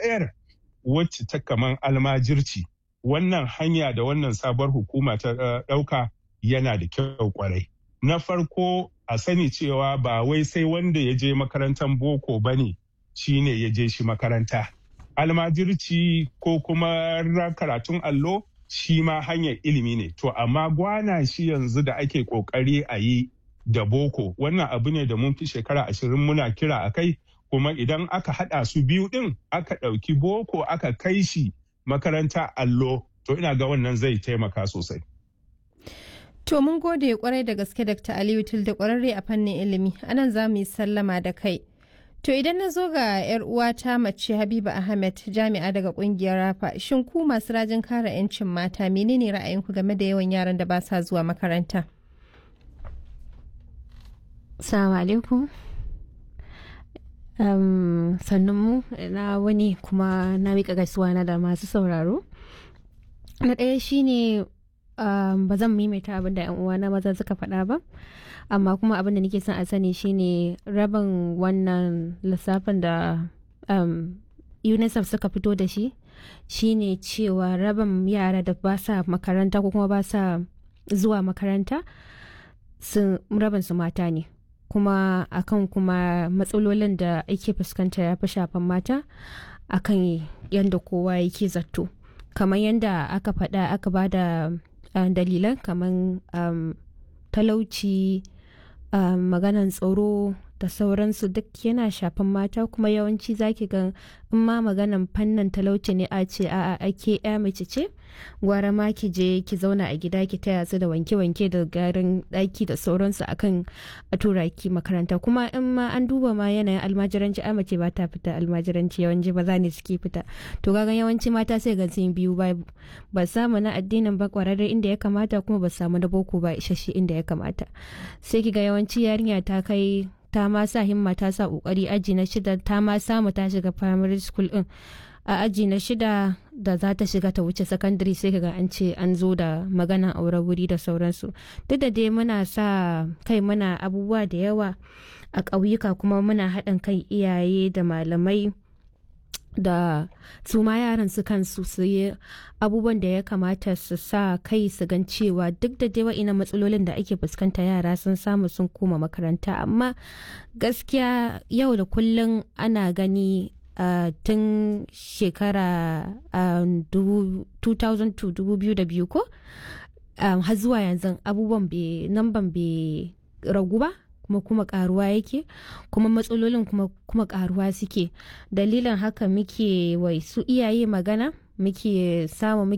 ɗayar wacce ta kaman almajirci wannan hanya da wannan sabuwar hukuma ta ɗauka yana da kyau kwarai. Na farko a sani cewa ba wai sai wanda ya je makarantar boko ba ne shi ne ya je shi makaranta. Almajirci ko kuma karatun allo shi ma hanyar ilimi ne. To amma gwana shi yanzu da ake kokari a yi da boko wannan abu ne da mun fi shekara ashirin muna kira a kai kuma idan aka haɗa su biyu ɗin aka ɗauki boko aka kai shi makaranta allo to ina ga wannan zai taimaka sosai. To mun gode kwarai da gaske Dr. Aliyu da kwararre a fannin ilimi anan za mu yi sallama da kai. To idan na zo ga 'yar uwata mace Habiba Ahmed jami'a daga kungiyar Rafa shin ku masu rajin kare 'yancin mata menene ra'ayinku game da yawan yaran da ba sa zuwa makaranta? Assalamu alaikum. Um, sannan mu na wani kuma na miƙa gaisuwa na da masu sauraro. Na ɗaya shine um, ba zan maimaita abin da 'yan uwana maza suka faɗa ba. amma kuma abin da nake son a sani shine rabin wannan lissafin da um, unicef suka fito da shi shine cewa rabin yara da ba sa makaranta ko kuma ba sa zuwa makaranta sun rabin su mata ne kuma akan kuma matsalolin da ake fuskanta ya fi shafan mata akan yadda kowa yake zato kamar yadda aka faɗa aka ba da uh, dalilan kamar um, talauci uh, maganan tsaro da sauransu duk yana shafan mata kuma yawanci zaki ga in ma maganan fannin talauci ne a ce a ake ya mace ce gwara ma ki je ki zauna a gida ki taya su da wanke-wanke da garin daki da sauransu akan a tura ki makaranta kuma in ma an duba ma yanayin almajiranci a mace ba ta fita almajiranci yawanci ba za ne suke fita to kaga yawanci mata sai ga sun biyu ba ba samu na addinin ba kwararre inda ya kamata kuma ba samu na boko ba isasshe inda ya kamata sai ki ga yawanci yarinya ta kai ta ma sa himma ta sa kokari aji na shida ta ma samu ta shiga primary school din a aji na shida da za ta shiga ta wuce secondary sai kaga an ce an zo da maganan aure wuri da sauransu duk da dai muna sa kai muna abubuwa da yawa a ƙauyuka kuma muna haɗin kai iyaye da malamai da su ma yaran su kansu su yi abubuwan da ya kamata su sa kai su gan cewa duk da dai wa'ina matsalolin da ake fuskanta yara sun samu sun koma makaranta amma gaskiya yau da kullum ana gani uh, tun shekara uh, 2002 ko um, har zuwa yanzu abubuwan namban bai ragu ba kuma kuma karuwa yake kuma matsalolin kuma kuma karuwa suke dalilin haka muke wai su iyaye magana muke samu